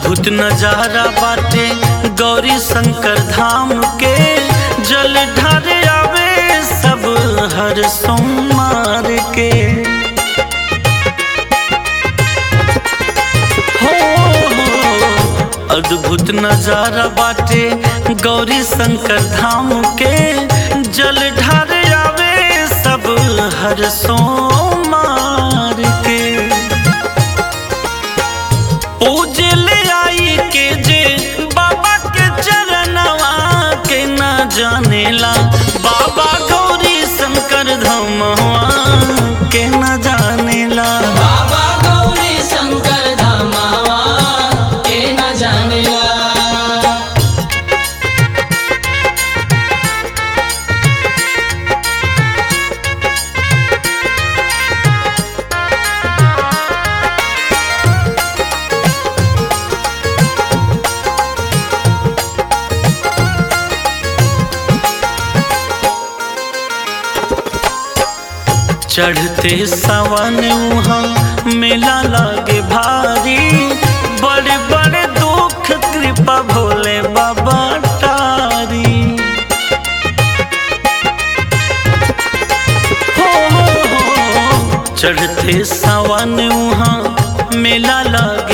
अद्भुत नजारा बाटे गौरी शंकर धाम के जल ढारे आवे सब हर सोमवार के हो अद्भुत नजारा बाटे गौरी शंकर धाम के जल ढारे आवे सब हर सोमवार के पूजे ले आई के जे बाबा के चरणवा के न जानेला बाबा गौरी शंकर धमवा के न जानेला बाबा गौरी शंकर धामावा के न जानेला चढ़ते सावन वहाँ मेला लागे भारी बड़े बड़े दुख कृपा भोले बाबा तारी हो हो हो चढ़ते सावन वहाँ मेला लागे